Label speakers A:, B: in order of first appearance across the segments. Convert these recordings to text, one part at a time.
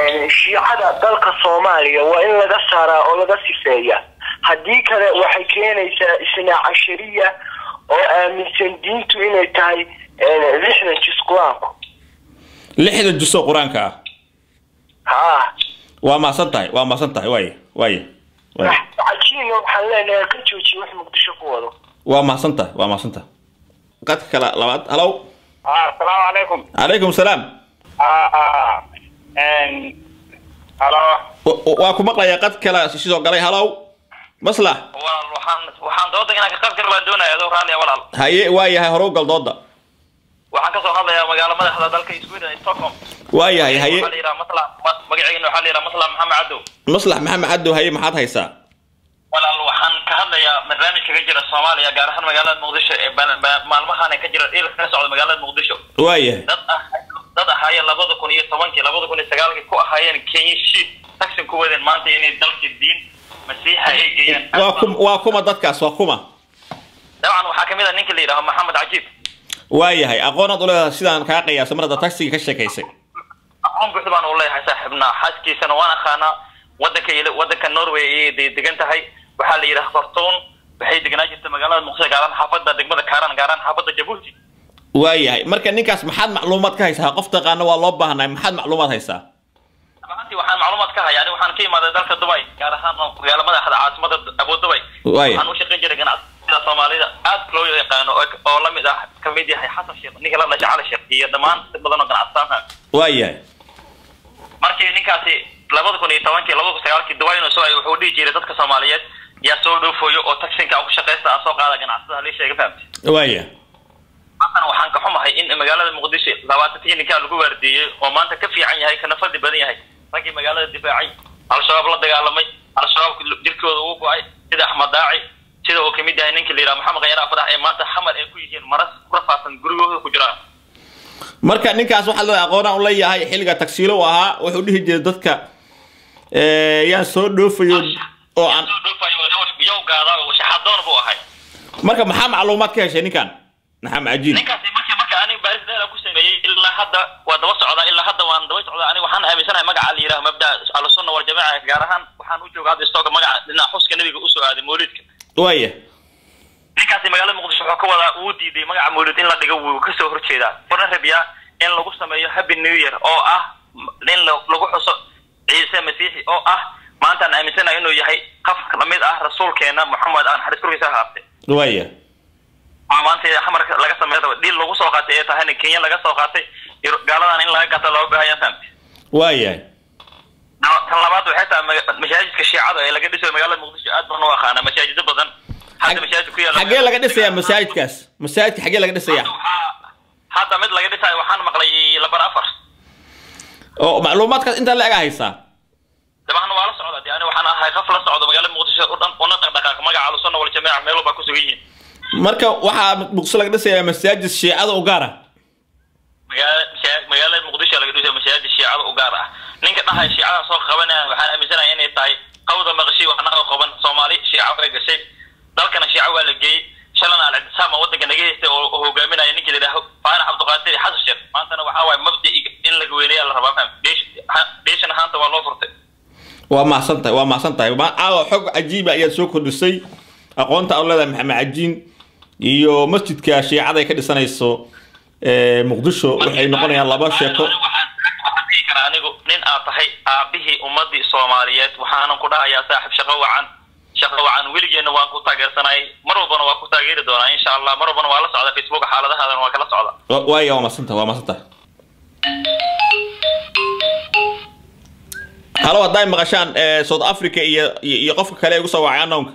A: shiicada dalka soomaaliya waa in laga saaraa oo laga sifeeya haddii kale waxay keenaysaa isnaa cashariya oo aaminsan diintu inay tahay lixdan jis qur-aanku
B: lixda juso qur-aanka ah
A: ha
B: waa maasan tahay waa maasan tahay waaya waaya waaya
A: cajiina waxaan leenahay ka joojiya wax muqdisho ku wado
B: waa mahadsan tahay waa mahadsan tahay qadka kale labaad halow
C: asalaamu calaykum
B: calaykum salaam
C: halo
B: W- w- waa ku maqlayaa qad kale sidoo galay halow maslax
C: walaal waxaan waxaan dooda inaan ka qayb gal baan doonaya adoo raaliya walaal
B: haye waa yahay hore u gal dooda
C: waxaan kasoo hadlayaa magaalo madaxda dalka sweden stockholm
B: waa yahay haye
C: waxaa la yidhaha masla ma- magaceygana waxaa la yidhaha masla maxamed cadow
B: maslax maxamed cadow haye maxaad haysaa
C: walaal waxaan ka hadlayaa barnaamijka ka jira soomaaliya gaar ahaan magaalada muqdisho ee ba- ba- maalmahan ka jira dhil ka socda magaalada muqdisho
B: waa yahay
C: dad ah dad ahaayeen labada kun iyo tobankii labada kun iyo sagaalkii ku ahaayeen kenya shiid taxin ku wadeen maanta inay dalka diin masiixa ay geeyaan
B: waa kum waa kuma dadkaas waa kuma
C: dabcan waxaa kamid ah ninka la yidhaho maxamed cajiib
B: waa yahay aqoonaad u leedahay sidaan kaa qiyaasay mar hadda taxiga ka sheekaysay
C: aqoon buuxda baan u leeyahay saaxiibnaa xaaskiisana waan aqaanaa wadanka il- wadanka norway ayay de- degan tahay waxaa la yidhaha khartoum waxay deganaa jirta magaalada muqdisho gaaraan xaafada degmada kaaran gaaraan xaafada jabuuti
B: waa yahay marka ninkaas maxaad macluumaad ka haysaa qof taqaana waa loo baahnay maxaad macluumaad haysaa
C: ahaantii waxaan macluumaad ka hayaa ani waxaan ka imaaday dalka dubai gaar ahaan magaala madaxda caasimada abu dubai
B: Waaya.
C: waxaan u shaqayn jiray ganacsiyada soomaalida aad loo yaqaano oo oo la mid ah kamid yahay xasan sheekh ninka la dhashay cali sheekh iyo dhammaan dad badan oo ganacsataan
B: waa yahay
C: markii ninkaasi labada kun iyo tobankii labada kun sagaalkii dubai inuu soo ay wuxuu dhihi jiray dadka soomaaliyeed yaa soo dhoofoyo oo taxinka aan ku shaqaysta aan soo qaada ganacsada halii sheega fahamtay
B: waa yahay
C: haddana waxaan ka xumahay in magaalada muqdisho labaatankii ninkaa lagu waardiiyey oo maanta ka fiican yahay kana fadli badan yahay raggii magaalada difaacay al-shabaab la dagaalamay al-shabaab jirkooda uu go-ay sida axmed daaci sida uu kamid yahay ninka la yidhaha maxamed khayar afadax ee maanta xamar ay ku yihiin maras ku rafaasan gurigooda ku jiraan
B: marka ninkaas waxaa leedahay aqoonaan u leeyahay xilliga tagsiilo u ahaa wuxuu dhihi jiray dadka eh, yaan soo dhoofayo oo aan
C: soo dhoofayo yow gaada shaxadoon buu ahay
B: marka maxaa macluumaad ka heshay ninkan maxamed cajiin
C: ninkaasi markii marka aniga baaris dheer aan ku sameeyey ilaa hadda waa daba socdaa ilaa hadda waan daba socdaa aniga waxaan aaminsanahay magaca la yidhaha mabda ahlusunna waljamaaca gaar ahaan waxaan u jooga hadda istooga magaca dhinaca xuska nabiga usoo aaday mawlidka
B: waa yahay
C: ninkaasi magaalada muqdisho wuxuu ka wadaa uu diiday magaca mawlid in la dhigo wuu kasoo horjeedaa wuxuuna rabiyaa in lagu sameeyo happy new year oo ah in la- lagu xuso ciise masiixi oo ah maanta aan aaminsanahay inuu yahay qaf lamid ah rasuulkeena moxamed aan xaris korkiisa haabte
B: waa yahay
C: waa maanta xamarka laga sameeyo dhil lagu soo qaatay ee tahayna kenya laga soo qaatay iyo gaaladan in laga gata loo baahaya fahamte
B: waa yahay
C: tan labaad waxay tahay maga- masaajidka shiicada ee laga dhisayo magaalada muqdisho aad baan u aqaana masaajido badan hadda masaajid ku yaala
B: xagee laga dhisayaa masaajidkaas masaajidka xagee laga dhisayaa
C: Waxaa- hadda mid laga dhisayo waxaan maqlay labar afar
B: oo macluumaadkaas intaa la ega haysaa
C: dabcan waa la socda de ani waxaan ahay qof la socdo magaalada muqdisho u dhan una dhaqdhaqaaq magaca alusunna waljamaaca meel walba ku sugan yihiin
B: marka waxaa muqdisho laga dhisayaa masaajid shiicada u gaar ah
C: magaala masaa- magaalada muqdisho laga dhisayo masaajid shiicada u gaar ah ninka dhahay shiicadan soo qabanaya waxaan aaminsanahay inay tahay qawda maqshi waxna oo qaban soomaali shiica way gashay dalkana shiica waa la geeyey shalana al-ictisaama wadanka naga haystay oo oo hogaaminaya ninkii la yidhaaho faarax cabdiqaadir xasan sheekh maantana waxaa waaye mabdi in laga weyneeya la rabaa faham Deesh- ha- deeshan ahaanta waa loo furtay
B: waa mahadsan tahay waa mahadsan tahay Ma- caawa xog cajiiba ayaad soo kordhisay aqoonta aad u leedahay maxamed cajiin iyo masjidka shiicada ay ka dhisanayso eh, muqdisho waxay noqonayaan laba sheeko
C: waxaan waxaan dhihi karaa anigu nin aad tahay aabihii ummadii soomaaliyeed waxaanan ku dhahayaa saaxib shaqo wacan shaqo wacan weligeenna waan ku taageersanay mar walbana waa ku taageeri doonaa insha allah mar walbana waa la socda facebook xaaladahaadana waa kala socda
B: Wa- waaya waa mahadsan tahay waa mahadsan tahay halo hadday maqashaan eh, south africa iyo iyo iyo qofka kale ee ugu soo wacay anownka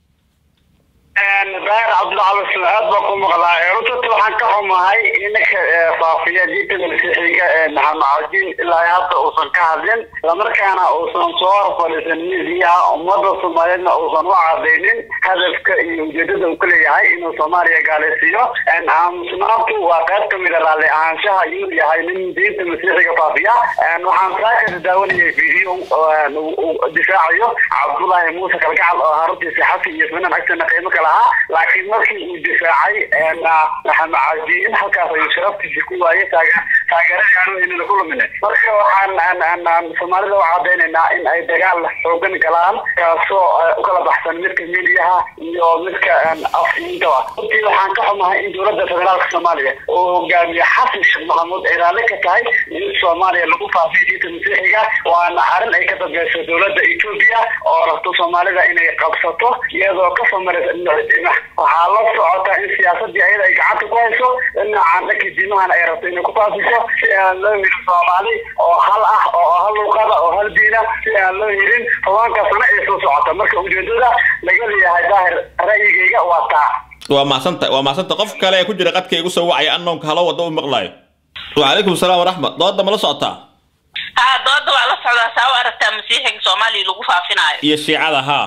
D: daahir cabdilcali aad baan ku maqlaa runta waxaan ka xumahay inaka faafiya diinta masiixiga ee maxamed cajiin ilaa hadda uusan ka hadlin islamarkaana uusan soo hor fadhiisan miisiyaha ummadda soomaaliyeedna uusan u cadaynin hadafka iyo ujeedada uu ka leeyahay inuu soomaaliya gaalaysiiyo aamusnaantu waa qayb ka mid a raalli ahaanshaha inuu yahay nin diinta masiixiga faafiya waxaan saaka daawanayay video uu difaacayo cabdullaahi muuse kalgacal oo haruntiisa xasi iyo isminan agtana qiimo ka lahaa laakiin markii uu difaacay maxamed cajiin halkaas ayuu sharaftiisa ku waayay taaga taageeradii aanu inana ku lumine marka waxaan aan aan aan soomaalida u cadaynaynaa in ay dagaal xoogan galaan kaasoo u kala baxsan midka midiyaha iyo midka afintaba runtii waxaan ka xumahay in dowladda federaalka soomaaliya oo hogaamiye xasan sheekh maxamuud ay raalli ka tahay in soomaaliya lagu faafiyo diinta masiixiga waana arrin ay ka dambeyso dowladda etoobiya oo rabto soomaalida inay qabsato iyadoo ka samaraysa dhinaca diimaha waxaa la socota in siyaasadii ayada ay gacanta ku hayso dhinacan dhanka diimahana ay rabto inay ku faafiso si aan loo helin soomaali oo hal ah oo hal luqada oo hal diina si aan loo helin tobanka sano ee soo socota marka ujeedada laga leeyahay daahir ra'yigayga waa taa
B: waa mahadsanta waa mahadsanta qof kale ee ku jira qadka igu soo wacaya annoonka halo wadda u maqlaayo wacalaykum salaam waraxmat dooda ma la socotaa
E: haa dooda waa la socdaa saa u aragtaa masiixiga soomaaliya lagu faafinaayo
B: iyo shiicada haa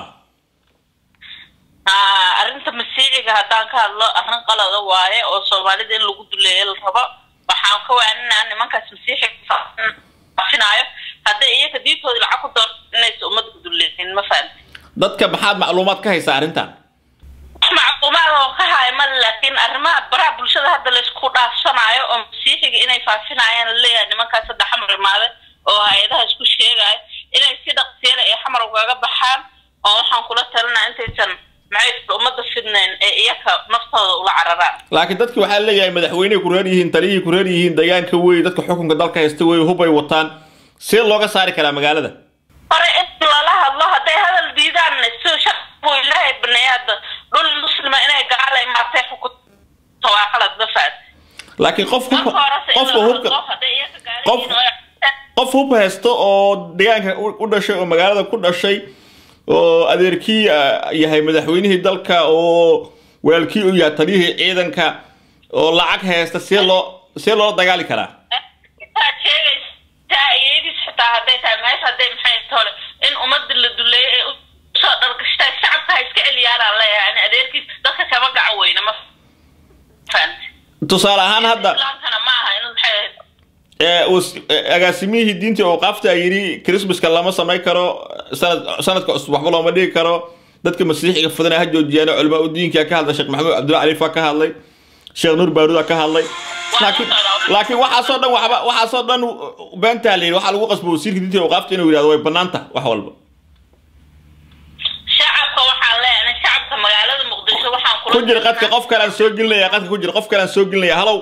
E: haa arrinta masiixiga haddaan ka hadlo arrin qalada waaye oo soomaalida in lagu duleeyo la rabo waxaan ka waaninaa nimankaas masiixiga faafinaayo hadday iyaga diintooda lacag ku doorto inaysa ummadda duleeyin ma fahamti
B: dadka maxaad macluumaad ka haysaa arrintan
E: macluumaad oo ka haya male laakiin arrimaha baraha bulshada hadda laysku dhaafsanaayo oo masiixiga inay faafinayaan laleeyahay nimankaas sadde xamar imaade oo hay-adaha isku sheegaayo inay si dhaqsiyada ay xamar ugaga baxaan oo waxaan kula talinaa intaysan maxay ummadda fidnayn ee iyaka naftooda ula cararaan
B: laakiin dadki waxaa leeyahay madaxweyney ku reer yihiin taliyihii ku reer yihiin deegaanka wey dadka xukunka dalka haysta wey hubay wataan see looga saari karaa magaalada
E: hore in lala hadlo hadday hadal diidaan si shaqbu ilaahay baneeya hadda dhul muslima inay gaala imaatay xukunta waa qalad ma faad
B: laakiin qof
E: marka horese in
B: qofka
E: la
B: hubka
E: hadlo hadday iyaka gaala
B: qof-
E: yihiin oo
B: qof hub haysto oo deegaanka u u dhashay oo magaalada ku dhashay oo adeerkii ah, yahay madaxweynihii dalka oo waalkii u yahay taliyihii ciidanka oo lacag haysta see loo see loola dagaali karaa
E: intaad sheegaysaa iyadiis xitaa hadday tahay meesha hadday maxay tole in ummadda la duleeyo ee usoo dhargashtaa shacabka ha iska celiyaanaan leeyahay ani adeerkiis dadka kama gacan weyne ma fahanti
B: tusaale ahaan hadda
E: islaamkana ma aha in maxay
B: ee, was- ee, agaasimihii diintii awqaafta yidhi christmaska lama samayn karo sanad sanadka cusub waxba looma dhigi karo dadka masiixiga fadana ha joojiyaan culama u diinka ka hadlay sheekh maxamuud cabdulla califa ka hadlay sheekh nuur baaruda ka hadlay laakiin laakiin waxaasoo dhan waxba waxaasoo dhan beentaa la yidhi waxaa lagu qasbo wasiirka diinta awqaafta inuu yidhahdo way banaanta wax walba
E: shacabka waxaan leeyahay shacabka magaalada muqdisho waxaan kula
B: ku jira qadka qof kalean soo gelinaya qadka ku jira qof kalean soo gelinaya halow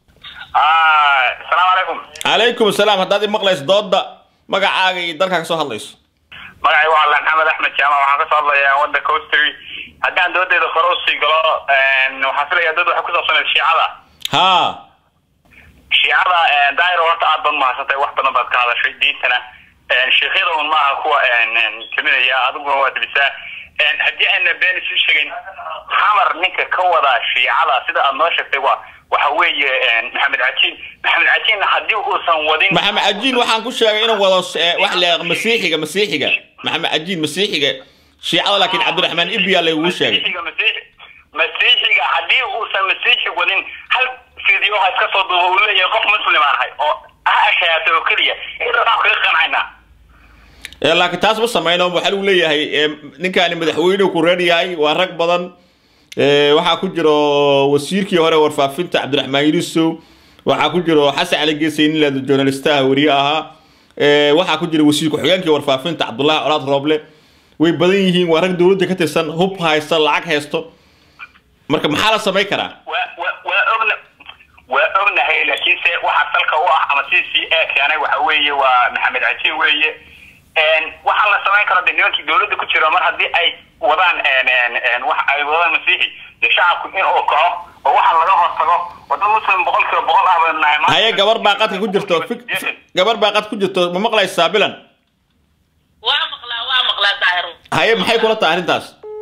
F: asalaamu calaykum
B: calaykum asalaam haddaad i maqlayso dooda magacaaga iyo dalkaa ka soo hadlayso
F: magacay waa laan axmed axmed jaamac waxaan kasoo hadlayaa waddanka austri haddaan doodeeda hore usii galo waxaan filayaa dood waxay ku saabsaneed shiicada
B: haa
F: shiicada daahir horta aad baad mahadsantay wax badan baad ka hadashay diintana sheekhyada un maaha kuwa teminaya adiguna waa dibisaa haddii ayna been isu sheegin xamar ninka ka wada shiicada sida aad noo sheegtay waa waxa weeye maxamed cajiin maxamed cajiin haddii uusan wadin
B: maxamed cajiin waxaan ku sheegay inuu wado eh, wax le masiixiga masiixiga maxamed cajiin masiixiga shiicada laakiin cabdiraxmaan ibya lagugu sheegay
F: masiixiga masiixi masiixiga haddii uusan masiixi wadin hal video ha iska soo duuba uu leeyahay qof muslim aan ahay oo ha ashayaatay oo keliya inta waxaan kaga qancaynaa
B: Eh, laakiin taas ma sameyno waxaa lagu leeyahay eh, ninkaani madaxweynuhu ku reer yahay waa rag badan Eh, waxaa ku jiro wasiirkii hore warfaafinta cabdiraxmaan yunusow waxaa ku jiro xasan cali geesay nin leeda journalistaha weriye ahaa Eh, waxaa ku jira wasiir ku-xigeenkii warfaafinta cabdullaahi colaad rooble way badan yihiin waa rag dowladda ka tirsan hub haysta lacag haysto marka maxaa la samayn karaa
F: waa waa waa ogna waa ognahay laakiinse waxaa salka u ah ama c c a keenay waxa weeye waa maxamed cajiin weeye waxaan la samayn karo de nimankii dowladda ku jiro mar haddii ay wadaan wax ay wadaan masiixi dee shacabku in uu kaco oo waxaa laga hortago oo dad muslim boqol kiiba boqol ah baynu nahay maanta.
B: haye gabar baa qadka ku jirto fik- gabar baa qad ku jirto ma maqlaysaa bilan
E: waa maqlaa waa maqlaa daahir
B: haye maxay kula tahay arrintaas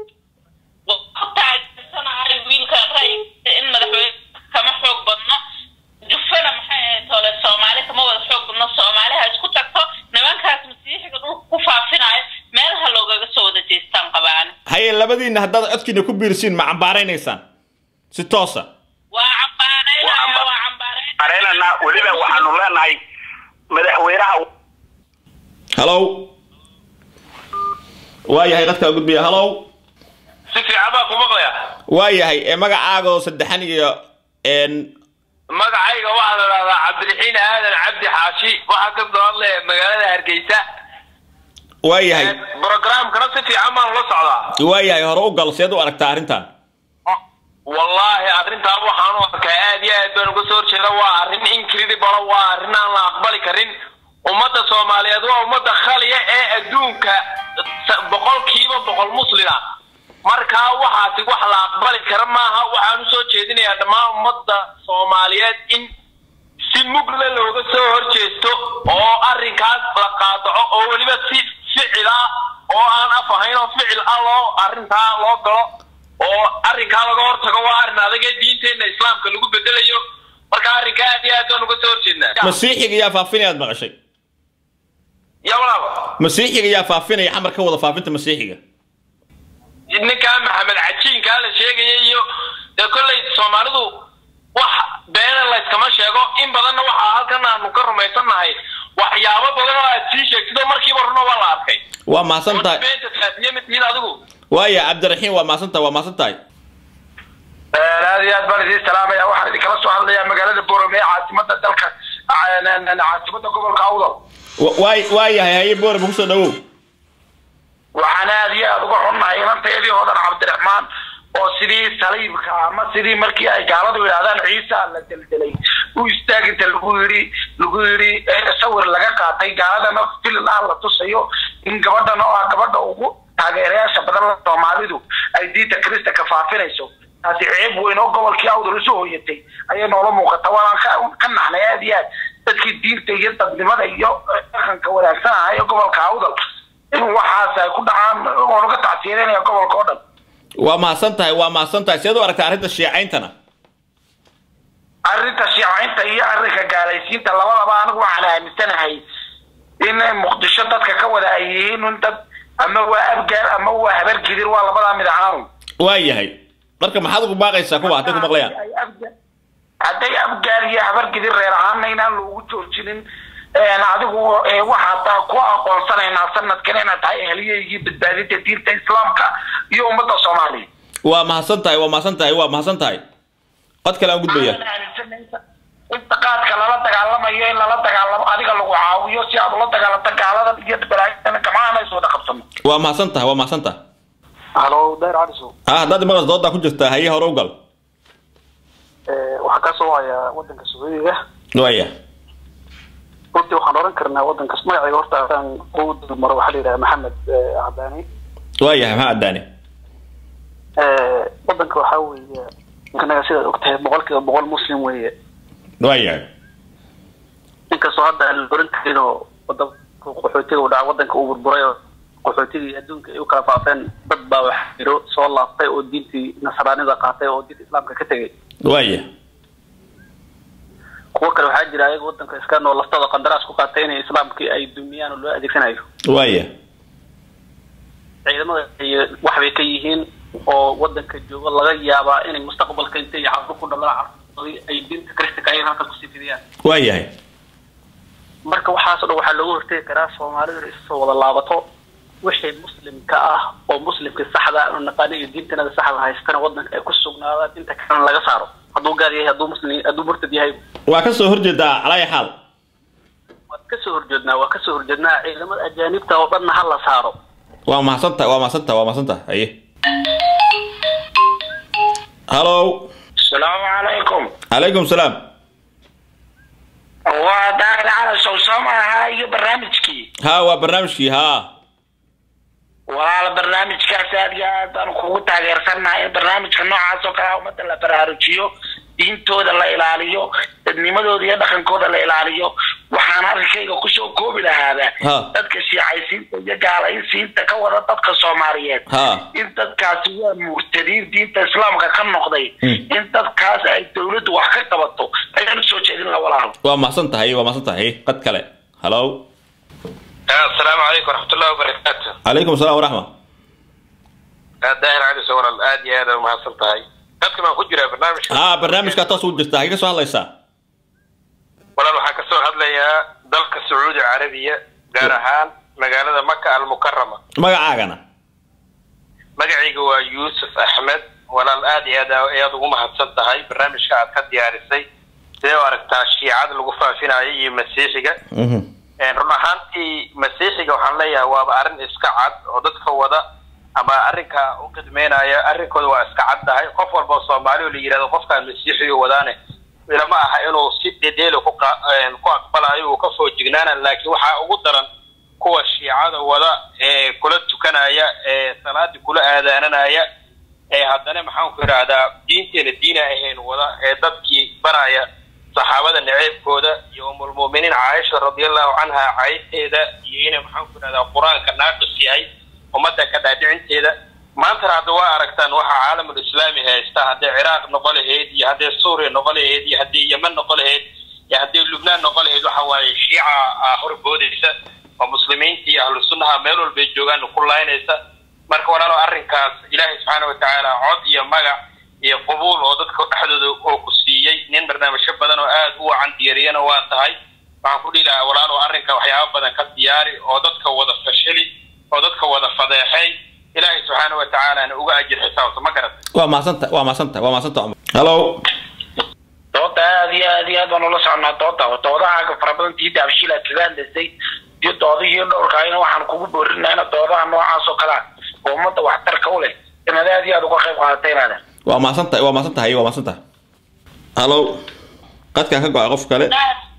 E: taageersanahay wiilkan ra'yigiisa in madaxweyne kama xoog badno jufana maxay ahayd tole soomaali kama wada xoog badno soomaali ha isku tagto nimankaas masiixiga dhulka ku faafinayo meel ha loogaga soo wada jeestaan qabaani
B: haye labadiinna haddaad codkiina ku biirsiin ma cambaaraynaysaan si toosa
E: waa cambaaraynaya waa cambaaraynaya
F: areynana weliba waxaanu leenahay madaxweynaha
B: halow waa yahay qadkaa gudbiya halow
C: si fiican baa ku maqlaya
B: waa yahay ee magacaaga oo saddexan iyo een
G: magacayga waxaa la dhahdaa cabdiraxiin aadan cabdi xaashi waxaa ka soo hadlaya magaalada hargeysa
B: waayahay
G: programkana si fiican baan ula socdaa
B: waayahay hore u gal seed u aragtaa arrintan
G: wallaahi arrintaa waxaan u arkaa aad iyo aad baan uga soo horjeeda waa arrin incredible waa arrin aan la aqbali karin ummadda soomaaliyeed waa ummadda khaliya ee adduunka sa- boqolkiiba boqol muslima markaa waxaasi wax la aqbali kara maaha waxaan usoo jeedinayaa dhammaan ummadda soomaaliyeed in si mugle looga soo horjeesto oo arrinkaas la qaadaco oo weliba si ficil ah oo aan af ahayn oo ficil ah loo arrintaa loo galo oo arrinkaa laga hortago waa arrin adag ee diinteenna islaamka lagu bedelayo marka arrinka aad iyo aad baan uga soo horjeednaa
B: masiixiga yaa faafinaya aad maqashay
G: ya walaalo
B: masiixiga yaa faafinaya xamar ka wada faafinta masiixiga
G: ninkaa maxamed cajiinkaa la sheegaya iyo dee kolley soomaalidu wax beena layskama sheego in badanna waxaa halkan aanu ka rumaysannahay waxyaabo badan oo aad sii sheegtid oo markiiba runa waa la arkay
B: waa mahadsan tahay
G: beenta faafiye ma tihiin adigu
B: waaya cabdiraxiim waa mahadsan tahay waa mahadsan tahay
H: aad iyo aad baan idiin salaamaya waxaan idinkala soo hadlayaa magaalada boorame ee caasimada dalka caasimada gobolka awdal
B: Wa- waay waayahay haye boorama kusoo dhawow
H: waxaan aad iyo aad uga xunnahay inantayadii hodan cabdiraxmaan oo sidii saliibka ama sidii markii ay gaaladu yidhahdaan ciisa la deldelay u istaaginta lagu yidhi lagu yidhi ee sawir laga qaatay gaaladana filin ah la tusayo in gabadhan oo ah gabadha ugu taageerayaasha badan soomaalidu ay diinta kirista ka faafinayso taasi ceeb weyn oo gobolkii awdal isu hoyatay ayay noola muuqata waana ka ka naxnay aad iyo aad dadkii diinta iyo dadnimada iyo dhaqanka wanaagsan ahaa ee gobolka awdal in waxaas ay ku dhacaan oo laga tacsiyadeynaya gobolka oo dhan
B: waa mahadsan tahay waa mahadsan tahay seed u aragtaa arrinta shiicayntana
H: arrinta shiicaynta iyo arrinka gaalaysiinta labadaba anigu waxaan aaminsanahay in muqdisho dadka ka wada ay yihiin in dad ama waa abgaar ama waa habar gidir waa labadaa mid ahaanu
B: waayahay marka maxaad ugu baaqaysaa kuwa hadday ku maqlayaan
H: Ay abgaar- hadday abgaar iyo habar gidir reer ahaana inaan loogu joojinin een adigu ee, waxaa taa ku aqoonsanaynaa sanadkan inaad tahay ehliyaygii badbaadinta diinta islaamka iyo ummadda soomaaliya
B: waa mahadsan tahay waa mahadsan tahay waa mahadsan tahay qod kale aan gudbaya
H: inta qaadka lala dagaalamayo in lala dagaalamo adiga lagu caawiyo si aad ula dagaalanto gaaladan iyo balaayadana gamaana is wada qabsano
B: waa mahadsan tahay waa mahadsan tahay
I: halo dayr calisow
B: ha haddaad maqas doodaa ku jirtaa haye hore u gal
I: waxaa ka soo hayaa wadanka sacuudiga
B: waaya
I: runtii waxaan oran karnaa wadankas magacayga horta haddaan ugu dulmaro waxaa la yidhaha maxamed eh, cadaani
B: waayahay maxaa addaane
I: Eh, wadanka waxaa weeye anaga sidaad ogtahay boqolkiiba boqol muslim weeye
B: waayahay
I: inkastoo hadda aan la oran karin oo wadanka qaxootiga u dhaca wadanka uu burburay oo qaxootigii adduunka ay u kala faafeen dad baa wax jiro soo laaftay oo diintii nasraanida qaatay oo diinta islaamka ka tegay
B: waaya
I: kuwo kale waxaa jira ayaga wadanka iska noo laftooda qandaraas ku qaatay inay islaamkii ay dumiyaan oo loo adeegsanayo
B: waaya
I: ciidamada iyo waxbay ka yihiin oo wadanka joogo laga yaabaa inay mustaqbalka intay carruur ku dhalaan carruurtoodii ay diinta kristika ay halkan kusii fidiyaan
B: waayahay
I: marka waxaasoo dhan waxaa looga hortegi karaa soomaalidu inay isoo wada laabato wixii muslimka ah oo muslimka saxda ah oo naqaano iyo diintanada saxda haystana wadanka ay ku sugnaadaan inta kalena laga saaro hadduu gaal yahay hadduu muslim hadduu murtad yahay
B: waa ka soo horjeedaa calaya xaal
I: waa kasoo horjeednaa waa kasoo horjeednaa ciidamada ajaanibta oo dhanna ha la saaro
B: waa mahadsan tahay waa mahadsan tahay waa mahadsan tahay haye hallow
H: asalaamu calaykum
B: calaykum salaam
H: waa daahir cali sowsama ahaa iyo barnaamijkii
B: ha waa barnaamijkii ha
H: walaal barnaamijkaas aad iyo aad baan kugu taageersannahay in barnaamijka noocaas oo kale ah ummadda la baraarujiyo diintooda la ilaaliyo dadnimadooda iyo dhaqankooda la ilaaliyo waxaan arrinkayga kusoo koobi lahaaba
B: Ha.
H: dadka shiicaysiinta iyo gaalaysiinta ka wada dadka soomaaliyeed
B: Ha.
H: in dadkaasi waa murtadiin diinta islaamka ka noqday
B: Mm.
H: in dadkaas ay dowladdu wax ka qabato ayaan usoo jeedin la walaal
B: waa mahadsan tahay waa mahadsan tahay haye qad kale hallow
G: asalaamu calaykum waraxmatullahi wabarakaatu
B: calaykum salaam waraxma
G: daahir cali sowral aad iyo aad umahadsan tahay dadkan waan ku jiraa barnaamijka
B: ha barnaamijkaa toos ugu jirtaa hage ka soo hadlaysaa
G: walaal waxaan kasoo hadlayaa dalka sacuudi carabiya gaar ahaan magaalada maka almukarama
B: magacaagana
G: magacayga waa yuusuf axmed walaal aad iyo aad ayaad ugu mahadsan tahay barnaamijka aad ka diyaarisay
J: sidee u aragtaa shiicada lagu faafinayo iyo masiixiga
B: Mhm.
J: run ahaantii masiixiga waxaan leeyahay waaba arrin iska cad oo dadka wada ama arrinka u qidmeynaya arrinkooda waa iska caddahay qof walba oo soomaali oo la yidhahdo qofkaan masiixiga wadaane ilama aha inuu si dhedheelo ku qa- een, ku aqbalayo uu ka foojignaana laakiin waxaa ugu daran kuwa shiicada wada ee kula tukanaya ee salaadii kula aadaananaya ee haddana maxaan ku idhaahdaa diinteena diina ahayn wada ee dadkii baraya saxaabada naceebkooda iyo umulmu'miniin caaisha radiallahu canha caydteeda iyo inay maxaan ku idhahdaa qur-aanka naaqis yahay ummadda ka dhaadhicinteeda maantana hadda waa aragtaan waxa caalamul islaami haysta hadday ciraaq noqo lahayd iyo hadday suuriya noqo lahayd iyo hadday yemen noqo lahayd iyo hadday lubnaan noqo lahayd waxa waaye shiica ah horboodaysa oo muslimiinta iyo ahlu sunnaha meel walbay joogaan ku laynaysa marka walaalo arrinkaas ilaahay subxaana watacaala cod iyo magac iyo qubuul oo dadka dhexdooda oo ku siiyey nin barnaamijyo badan oo aad u wacan diyaariyana waa tahay waxaan ku dhihi lahaa walaalo arrinka waxyaaba badan ka diyaari oo dadka wada fashili oo dadka wada fadeexay ilaahay subxaana watacaalaana uga ajir xisaabta ma garata
B: waa mahadsanta waa mahadsanta waa mahadsanta cumar hallo
H: dooda aad iyo aad iyo aad baan ula soconaa dooda doodahaaga fara badan tii daabshiil aad kaga hadlaysay iyo doodihii dhowrkaayna waxaan kugu boorinayna doodaha noocaas oo kalea oo ummadda waxtarka u leh inaad aad iyo aad uga qayb qaadatay inaadan
B: waa mahadsantahay waa mahadsantahay waa mahadsantahay hallo qadkaan ka go-ay qof kale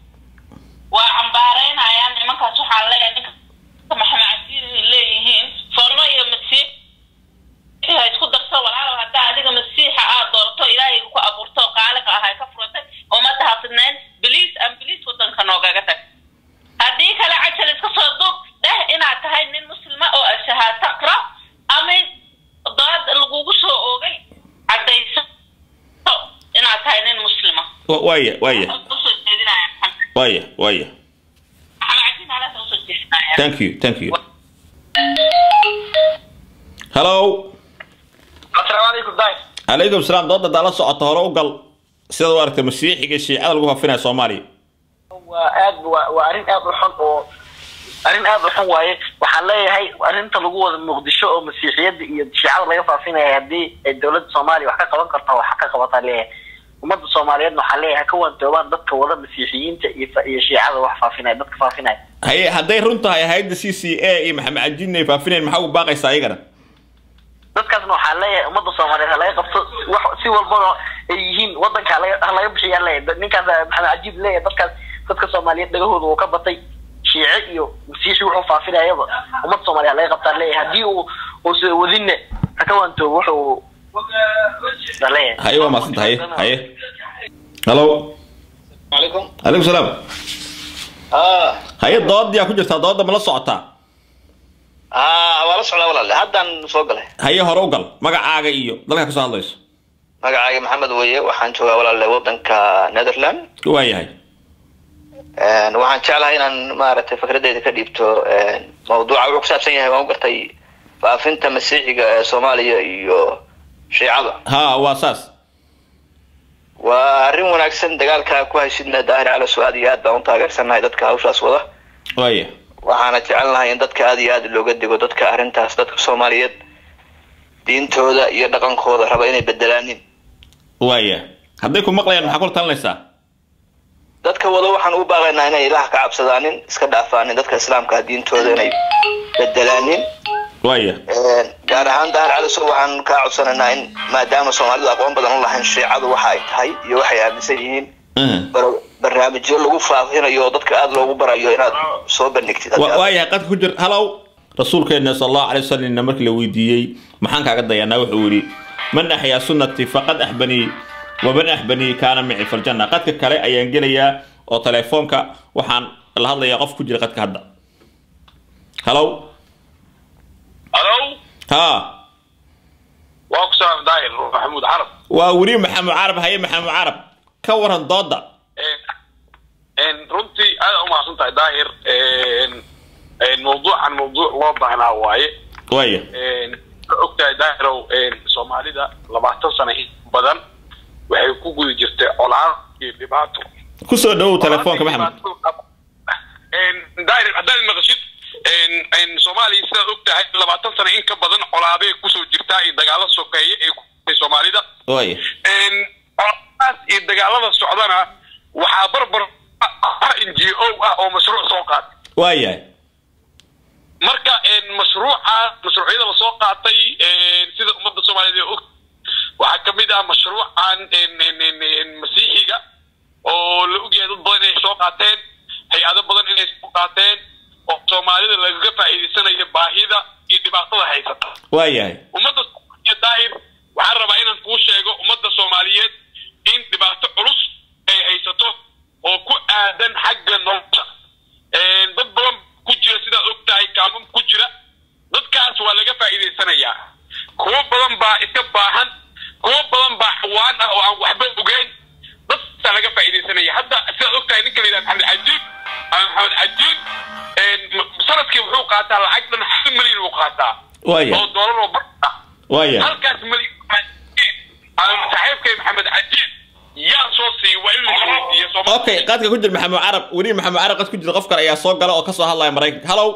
E: waa cambaaraynayaan nimankaas waxaan leeyahay ninka maxamed cabdiin leeyihiin formo iyo masiix ha isku darso walaalow haddaa adiga masiixa aad doorto ilaahay ku abuurto oo qaaliqa ahay ka furatay ummadda ha fidnayn biliis aan biliis wadanka noogaga tag haddii kale cajal iska soo duub dheh inaad tahay nin muslima oo ashahaa taqra ama dood lagugu soo oogay caddayso inaad tahay nin muslima
B: Wa- waaya waaya
E: usoo jeedinaya maxamed
B: waaya waaya
E: maxamed cabdiin alaasa usoo jeedinaya
B: thank you thank you hallo
H: asalaamu calaykum daay
B: calaykum salaam dooda daa la socota hore u gal sidaad u aragtay masiixiga iyo shiicada lagu fafinaya soomaaliya
I: waa aad waa waa arrin aad u xun oo arrin aad u xun waaye waxaan leeyahay arrinta lagu wada muqdisho oo masiixiyadda iyo shiicada laga faafinaya haddii ay dowladda soomaaliya wax ka qaban karto wax ka qabataa leeyahay ummadda soomaaliyeedna waxaan leeyahay ha ka waantoobaan dadka wada masiixiyiinta iyo fa- iyo shiicada wax faafinaya dadka faafinaya
B: haye hadday run tahay hayadda c c a iyo maxamed cajiin ay faafinayn maxaa ugu baaqaysaa iyagana
I: dadkaasna waxaan leeyahay ummadda soomaaliyeed ha laga qabto wax si walbana ay yihiin wadanka ha laga- ha laga bixiyaan leeyahay ninkaas maxamed cajiib leeyahay dadkaas dadka soomaaliyeed dhagahooda uu ka batay shiice iyo masiixi wuxuu faafinayaba ummadda soomaaliya ha laga qabtaan leeyahay haddii uu uusa wadinne ha ka waantoobo wuxuu ha leeyahay
B: haye waa mahadsanta haye haye hallo
K: عليكم
B: calaykum salaam
K: اه
B: haye doodyaa ku jirtaa dooda ma la socotaa
K: اه waa la socdaa walaale haddaan soo galay
B: haye hore u gal magacaaga iyo dalka ka soo hadlayso
K: magacayga maxamed weeye waxaan joogaa walaale wadanka netherland
B: waayahay
K: Een, waxaan jeclahay inaan maaragtay fikradeyda ka dhiibto een, mawduuca wuxuu ku saabsan yahay waan u gartay faafinta masiixiga ee soomaaliya iyo shiicada
B: ha waa saas
K: waa arrin wanaagsan dagaalka ku haysidna daahir cala su aad iyo aad baan u taageersanahay dadka hawshaas wada
B: waaya
K: waxaana jecelnahay in dadka aad iyo aad looga digo dadka arrintaas dadka soomaaliyeed diintooda iyo dhaqankooda raba inay bedelaanin
B: waaya hadday ku maqlayaan maxaa kula talinaysaa
K: dadka wada waxaan u baaqaynaa inay ilaah ka cabsadaanin iska dhaafaanin dadka islaamka diintooda inay bedelaanin
B: waaya
K: Een, gaar ahaan daahir cali sur waxaan kaa codsanaynaa in maadaama soomaalidu aqoon badan u lahayn shiicadu waxa ay tahay iyo waxay aaminsan yihiin
B: Mhm.
K: bar- barnaamijyo lagu faafinayo oo dadka aada loogu barayo inaad soo bandhigtid
B: Wa- waayahay qadka ku jir hallow rasuulkeena sal allahu alay wasalamna markii la weydiiyey maxaan kaaga dayanaa wuxuu yidhi man axyaa sunnati faqad axbanii waman axbanii kaana mici faljanna qadka kale ayaan gelayaa oo telefoonka waxaan la hadlayaa qof ku jira qadka hadda hallow
G: alow
B: ha
G: waa ku salaam daahir maxamuud carab
B: waa weli maxamed carab haye maxamed carab ka waran dooda
G: Een, runtii aad u mahadsan tahay daahir Een, een, mawduucan mawduuc loo baahnaa waaye
B: waaya
G: Een, waxaa ogtahay daahirow een, soomaalida labaatan sano in badan waxay ku guda jirtay colaad iyo dhibaato
B: ku soo dhawow telefoonka maxamed
G: Een, daahir haddaad maqashid een, een, soomaaliya sidaad ogtahay labaatan sano in ka badan colaadee kusoo jirtaa iyo dagaalo sokeeye ee ku jirtay soomaalida
B: waaya
G: Een, colaadaas iyo dagaalada socdana
B: waayahay
L: marka mashruuca mashruucyada lasoo qaatay sida ummadda soomaaliyeed ee og waxaa ka mid ah mashruucan masiixiga oo la ogyahay dad badan inay soo qaateen hay-ado badan inay soo qaateen oo soomaalida lagaga faa'iidaysanayo baahida iyo dhibaatada haysata
B: waayahay
L: ummadda soomaaliyeed daahir waxaan rabaa inaan kuu sheego ummadda soomaaliyeed in dhibaato culus ay haysato oo ku aadan xagga nolosha dad badan ku jira sidaad og tahay kaamam ku jira dadkaas waa laga faa'iidaysanayaa kuwo badan baa iska baahan kuwo badan baa xawaan ah oo aan waxba ogeyn dadkaasaa laga faa'iidaysanaya hadda sidaad og tahay ninka la yidhaha maxamed cajiib ama maxamed cajiib sanadkii wuxuu qaataa lacag dhan hal milyan uu qaataa
B: waayahay
L: oo doolar oo bar ah
B: waayahay
L: halkaas milyan ama saaxiibkay maxamed cajiib yaa soo siiya waa in la isweydiiyo Soomaali-
B: okay qadka ku jira maxamed carab weli maxamed carab qad ku jira qof kale ayaa soo gala oo kasoo hadlaya maraykanka hallow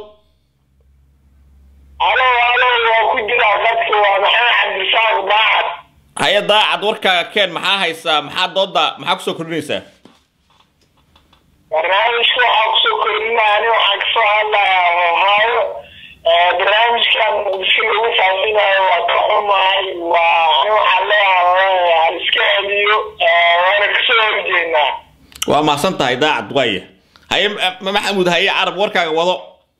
A: halo halo waa ku jira dadka waa maxamed cabdisaaq daacad
B: haya daacad warkaaga keen maxaa haysaa maxaa dooda maxaa kusoo kordhinaysaa
A: barnaamijka waxaa kusoo kordhinaya ani waxaan kasoo hadlayaa ohaayo barnaamijkan muqdisho lagu faafinayo waa ka xumahay waa ani waxaan leeyahay hal iska celiyo waana kasoo horjeednaa
B: waa mahadsan tahay daacad waaya haye Ma- maxamuud haye carab warkaaga wado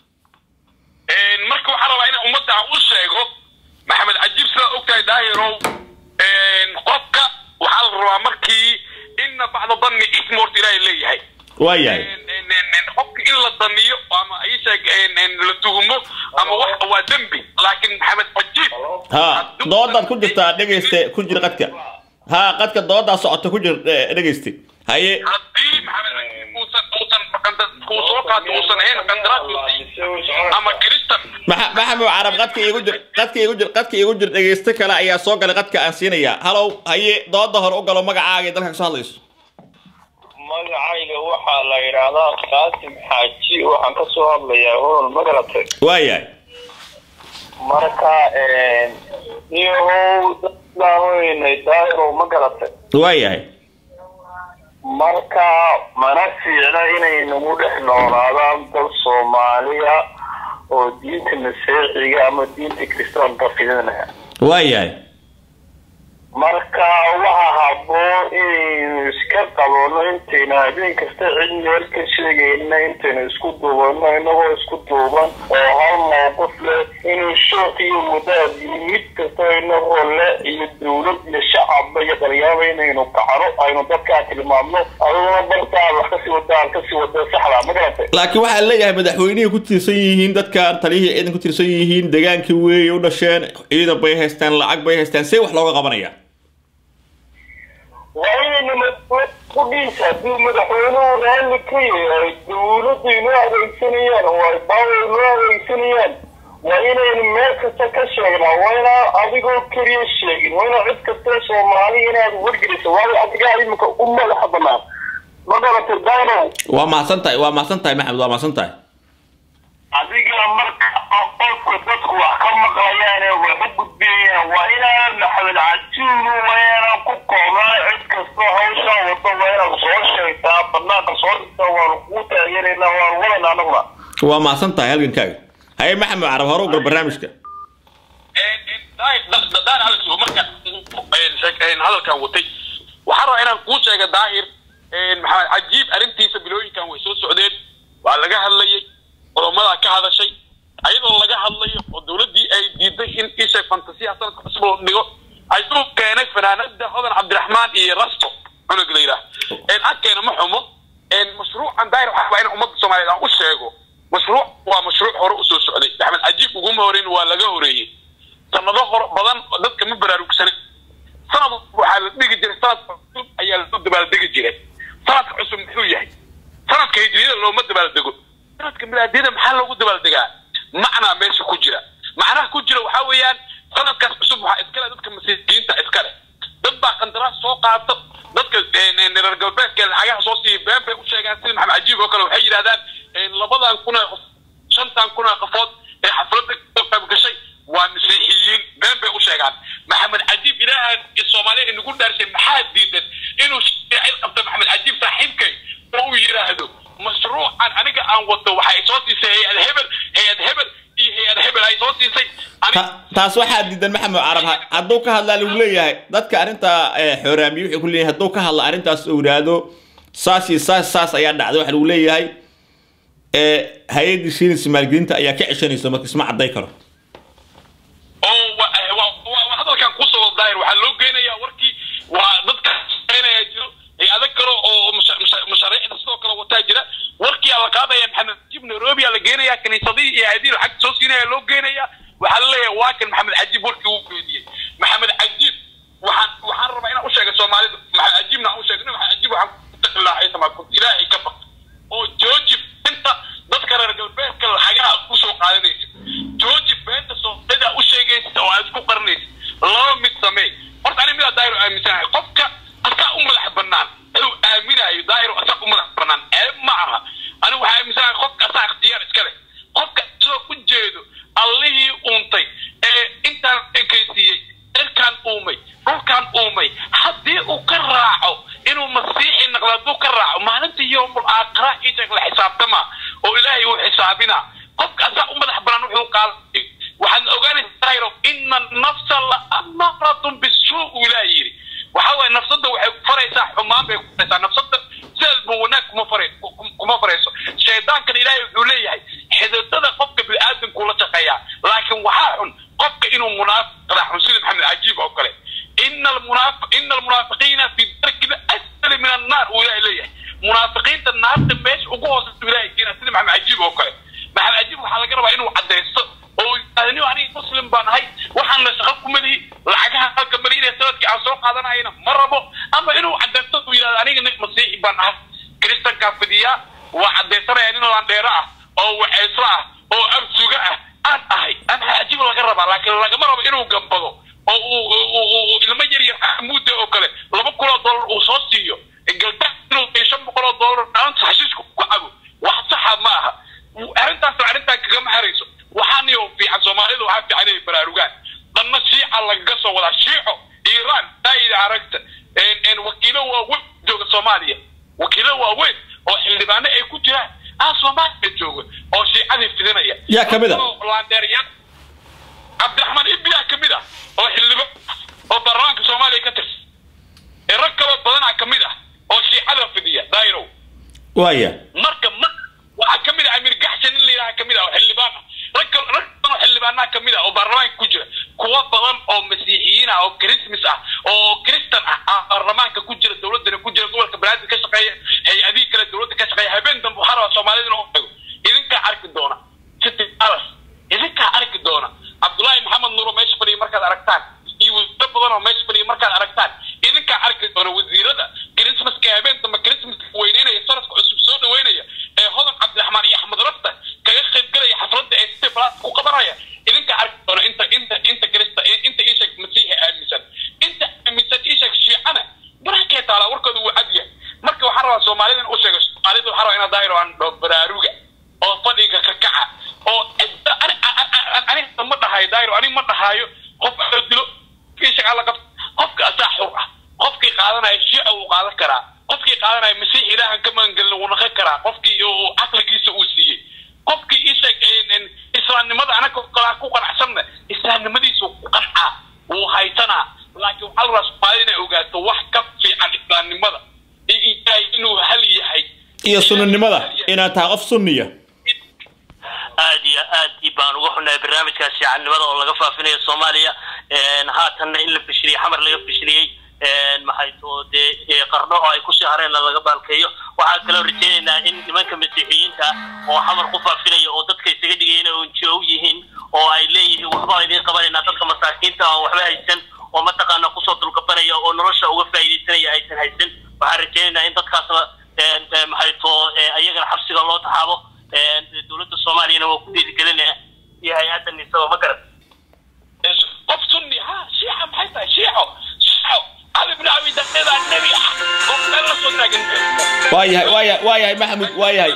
L: Een, marka waxaan rabaa inaan ummadda aan u sheego maxamed cajiib sidaad ogtahay daahirow een, qofka waxaa la rabaa markii inna bacda danni ism horta ilaahay leeyahay
B: waayahay
L: Een, een, een, een, qofka in la daniyo ama isheeg la tuhumo ama wax waa dembi laakiin maxamed cajiib
B: ha doodaad ku jirtaa dhegayste ku jira qadka ha qadka doodaa socota ku jir eh, dhegayste haye
L: haddii maxamed cajiib uusan uusan qanda- kuu soo qaato uusan ahayn qandaraas la siin ama kiristan
B: Maxa- maxamed carab qadka iigu jir qadka iigu jir qadka iigu jir dhegayste kale ayaa soo galay qadka aan siinayaa hallow haye dooda hore u galo magacaaga ee dalka kasoo hadlayso
M: magacayga waxaa la yidhaahdaa qaasim xaaji waxaan ka soo hadlayaa olol magarate
B: waayahay
M: marka niyahow dadaan weynay daahirow magarate
B: waayahay
M: marka mana fiicna inay nagu dhex noolaadaan dal soomaaliya oo diinta masiixiga ama diinta kiristaanka fidinaya
B: waayahay
M: marka waxaa haboon inaynu iska qabanno intaynu habeen kasta cid meel ka sheegayna intaynu isku duubanno inagoo isku duuban oo hal mowqif leh inuu shooq iyo wadaad iyo mid kasta inagoo le iyo dowlad iyo shacabba iyo dhalinyaraba inaynu kacno aynu dadkaa tilmaamno aduguna bartaa wax kasii wadaan kasii wada saxda ma garatay
B: laakiin waxaa leeyahay madaxweynihii ku tiirsan yihiin dadkan taliyihii ciidan ku tiirsan yihiin degaankii weeye u dhasheen ciidan bay haystaan lacag bay haystaan see wax looga qabanaya
M: waa inaynu madaxweyne ku dhiisa hadduu madaxweynuhu raalli ka yahay dowladdu inoo adeegsanayaan oo ay baawa inoo adeegsanayaan waa inaynu meel kasta ka sheegnaa waa inaan adigoo keliya sheegin waa inaa cid kasta soomaali inaad wargeliso waayo adigaa iminka u madaxa banaan ma garatay daynow
B: waa mahadsan tahay waa mahadsan tahay maxamed waa mahadsan tahay
M: adiga marka qofka dadku wax ka maqlayaan ee wax u gudbiyayaan waa inaan maxamed cajuulu waa inaan ku koobnaa cid kasta hawshaa wado waa inaad soo sheegtaa banaanka soo dhigtaa waanu kuu taageeraynaa waanu wadana anaguna
B: waa mahadsan tahay halgankaaga haye maxamed carab hore u gal barnaamijka
L: daan alex marka hadalkan watay waxaan rabaa inaan kuu sheega daahir maxamed cajiib arrintiisa bilooyinkan way soo socdeen waa laga hadlayay culumadaa ka hadashay ayadoo laga hadlayo oo dowladdii ay diiday in isha fantasiya sanadka cusub loo dhigo ayuu keenay fanaanada hodan cabdiraxmaan iyo rasto cunug la yidhaah agkeena ma xumo mashruucan daahir waxaa waa in ummadda soomaaliyeed aan u sheego mashruuc waa mashruuc hore usoo socday maxamed cajiib uguma horeyn waa laga horeeyey sanado hore badan dadka ma baraarugsanin sanad waxaa la dhigi jiray sanadka cusub ayaa loo dabaaldegi jiray sanadka cusub muxuu yahay sanadka hijriyada looma dabaaldego sanadka milaadiyada maxaa loogu dabaaldegaa macnaa meesha ku jira macnaha ku jira waxaa weeyaan sanadkaas cusub waxaa iskale dadka masiixiyiinta iskale dad baa qandaraas soo qaato dadka reer galbeedka lacagaha soo siiya been bay u sheegaan sida maxamed cajiib oo kale waxay yidhahdaan labadan kun ee qof shantan kun ee qofood ee xafladda ka qayb gashay waa masiixiyiin been bay u sheegaan maxamed cajiib ilaahan soomaaliya inagu dhaarshay maxaa diidan inuu cid qabta maxamed cajiib saaxiibkay oo uu yidhaahdo mashruucan aniga aan wato waxa ay soo sii
B: taas waxaa diidan maxamed carab ha- hadduu ka hadlaa lagu leeyahay dadka arrinta eh, xooraamiye wuxuu ku leeyahay hadduu ka hadla arrintaas uu yidhaahdo saas iyo saas saas ayaa dhacday waxa lagu leeyahay eh, hay-addii shiinis maalgelinta ayaa ka ceshanaysa marka isma cadday karo
L: oo wa- eh, wa- wa- wa- hadalkan kusoo daahir waxaa loo geynayaa warkii waa dadka shaqeynaya jiro ee adag kale oo musha- musha- mashaariicda sidoo kale wataa jira warkii aa la qaadaya maxamed cajiib nairobi aa la geenaya kaniisadihii iyo hay-adihii lacag soo siinaya loo geenaya waxaa la leeyahay waa kan maxamed cajiib warkii uu geediyey maxamed cajiib waxaan waxaan rabaa inaan u sheega soomaalida maxamed cajiibna aan u sheegno maxamed cajiib waxaan ku taqilaahay tamaa ilaahay ka baq oo jooji inta dadka reer galbeedka lacagaha usoo qaadanaysa jooji beenta soomaalida u sheegaysa oo aad isku qarinaysa laba mid samee horta ani midaa daahir aaminsanahay qofka asaa u madax banaan inuu aaminayo daahir asaa u madax banaan ceeb ma aha ani waxaa aaminsanahay qofka asaa ikhtiyaar iska leh qofka soo u jeedo allihii uuntay ee intaan ekaysiiyey cirkaan uumay dhulkaan uumay haddii uu ka raaco inuu masiixi naqdo hadduu ka raaco maalinta yowmul aakhira isag la xisaabtama oo ilaahay uu xisaabina qofka asaa u madax banaan wuxuu qaaday waxaad ogaanaysaa daahiro ina nafsa la amaratun bisuu uu ilaah yidhi waxa waaye nafsada waxay faraysaa xumaan bay ku faraysaa nafsada sideedba wanaag kuma fara kuma farayso shaydaankan ilaahay wuxuu leeyahay xididada qofka bini'aadamkuu la shaqeeyaa laakiin waxaa xun qofka inuu munaafiq raaxun sida maxamed cajiib oo kale ina almunaafiq ina almunaafiqiina fi darki asfali min annaar uu ilaahay leeyahay munaafiqiinta naarta meesha ugu hooseysa ilaahay keena sida maxamed cajiib oo kale maxamed cajiib waxaa laga rabaa inuu cadaysto oo yidhahdani aniga muslim baan ahay waxaan la shaqo ku malihi lacagaha halka maliinaya sanadkii aan soo qaadanayana ma rabo ama inuu cadaysto uu yidhahdo aniga nin masiixi baan ahay kiristankaa fidiyaa waa cadaysanaya nin landheero ah oo waxayslo ah oo absuga ah aan ahay ama cajiib laga rabaa laakiin lagama rabo inuu gambado oo uu uu- uu ilmo yar yar xamuuda oo kale laba kun oo dollar uu soo siiyo galda inuu iyo shan boqol oo dollar dhaanta xashiishka ku cabo wax saxa ma aha arrintaas arrintan kagama harayso waxaaniyo fiican soomaalida waxaa fiican inay baraarugaan dhanna shiica lagaga soo wadaa shiico iiraan daa'ida aragta En- en wakiilo waaweyn jooga soomaaliya wakiilo waaweyn oo xildhibaano ay ku jiraan ah soomaaliya jooga oo shiicadii fidinaya
B: Yaa ka mid ah?
L: Oo laandeeryaal cabdiraxmaan ibbiyaa ka mid ah oo xildhibaan oo baarlamaanka soomaaliya ka tirsan ee rag kaloo badanaa ka mid ah oo shiicada fidiya daayirow
B: waaya
L: marka ma waxaa ka mid ah amir gaxshan in la yidhaha ka mid ah oo xildhibaan ah rag kal- rag badan oo xildhibaanaha ka mid ah oo baarlamaanka ku jira kuwa badan oo masiixiyiin ah oo christmas ah oo kristan ah ah baarlamaanka ku jira dowladana ku jira gobolka banaadir ka shaqeeya hay-adihii kale dowladda ka shaqeeya habeen dambe waxaa rabaa soomaalida inuu tago idinkaa arki doona city palace idinkaa arki doona cabdullaahi maxamed nuuro meesha fadhiya markaad aragtaan iyo wasiiro badan oo meesha fadhiya markaad aragtaan idinkaa arki doona wasiirada christmaska habeen dambe christmaska weyneynaya sanadka cusub soo dhaweynaya ee hodan cabdiraxmaan iyo axmed rafta kaga qaybgalaya xafladda ee city palace ku qabanaya idinkaa arki doona inta inta inta krista inta ishak masiixi aaminsan inta aaminsan ishak shiicana barankee taala warkooda wuu cad yahay marka waxaan rabaa soomaalida in u sheego soomaalida waxaan rabaa inaa daahiro aan dhoo baraaruga oo fadhiga ka kaca oo cidda ani ani- ani ani ma dhahayo daahiro ani ma dhahayo qof la dilo ishak alla qabta qofka asaa xur ah qofkii qaadanaya shiica wuu qaadan karaa qofkii qaadanaya masiix ilaahan ka magangelin wuu naqan karaa qofkii uu caqligiisa uu siiyey qofkii ishak islaamnimada anaga kalaa ku qanacsanna islaamnimadiisu ku qancaa wuu haysanaa laakiin waxaa la rabaa soomaalida inay ogaato wax ka fiican islaamnimada iyo ilaahay inuu hal yahay
B: iyo sunnanimada inaad tahay qof sunniya
N: aad iyo aad i baan uga xunahay barnaamijkaas shiicannimada oo laga faafinayo soomaaliya Een, haatanna in la fishiliyey xamar laga fishiliyey Een, maxay too dee ee, qarno oo ay kusii hareenna laga baalkeeyo waxaa kaloo rajaynaynaa in nimanka masiixiyiinta ah oo xamar ku faafinaya oo dadka isaga dhigaya inay unjo yihiin oo ay leeyihiin waxbaan idiin qabanaynaa dadka masaakiinta ah oo waxba haysan oo mataqaana kusoo dulkabanaya oo nolosha uga faa'iidaysanaya aysan haysan waxaan rajaynaynaa in dadkaasna een, ee, maxay too ee, ayagana xabsiga loo taxaabo Een, dowladda soomaaliyana waa ku dhiirigelinaya iyo hay-adda nisaba ma garan
L: qof sunni ha shiica maxay tahay shiico shiico cali bin abi daqiidaa nebi ah qof meel la soo taagan
B: waayahay waayahay waayahay maxamud waayahay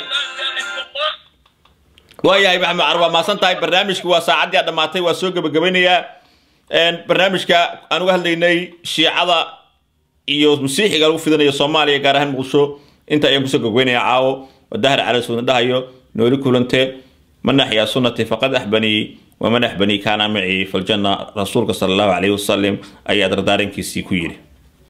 B: waayahay maxamed carab waa mahadsan tahay barnaamijku waa saacaddii aad dhammaatay waa soo gebagabeynayaa Een, barnaamijka aan uga hadlaynay shiicada iyo masiixiga lagu fidinayo soomaaliya gaar ahaan muqdisho inta ayaan kusoo gogweynaya caawo oo dahar cali suuna dhahayo nooli kulante man axyaa sunnatii faqad axbanii waman axbanii kaana macii faljanna rasuulka sala allahu calayhi wasalam ayaa dardaarankiisii ku yidhi